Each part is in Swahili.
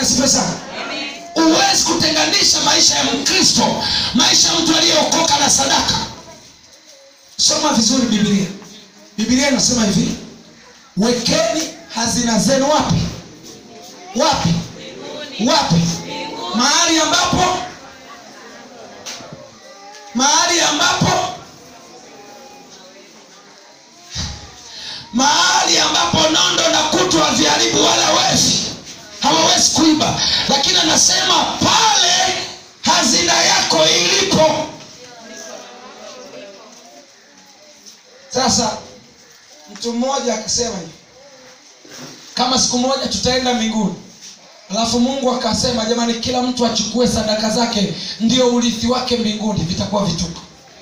asifiwe sana huwezi kutenganisha maisha ya mkristo maisha ya mtu aliyeokoka na sadaka soma vizuri bibilia bibilia inasema hivi wekeni hazina zenu wapi wapi wapi mahali ambapo mahali ambapo mahali ambapo nondo na kutu haviharibu wala wezi hawawezi kuiba lakini anasema pale hazina yako ilipo sasa mtu mmoja akasema hivi kama siku moja tutaenda mbinguni alafu mungu akasema jamani kila mtu achukue sadaka zake ndio urithi wake mbinguni vitakuwa vituko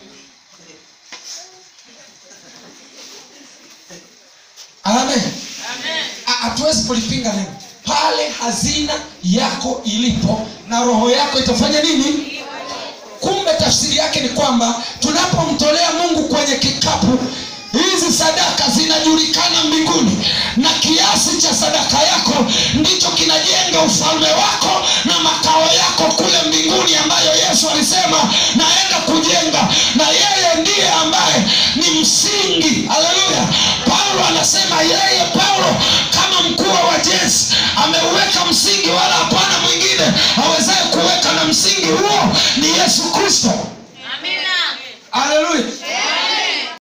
amen Ha- hatuwezi kulipinga neno pale hazina yako ilipo na roho yako itafanya nini kumbe tafsiri yake ni kwamba tunapomtolea mungu kwenye kikapu hizi sadaka zinajulikana mbinguni na kiasi cha sadaka yako ndicho kinajenga ufalme wako na makao yako kule mbinguni ambayo yesu alisema naenda kujenga na yeye ndiye ambaye ni msingi haleluya paulo anasema yeye paulo kama mkuu wa wajenzi ameuweka msingi wala hapana mwingine awezaye kuweka na msingi huo ni yesu kristo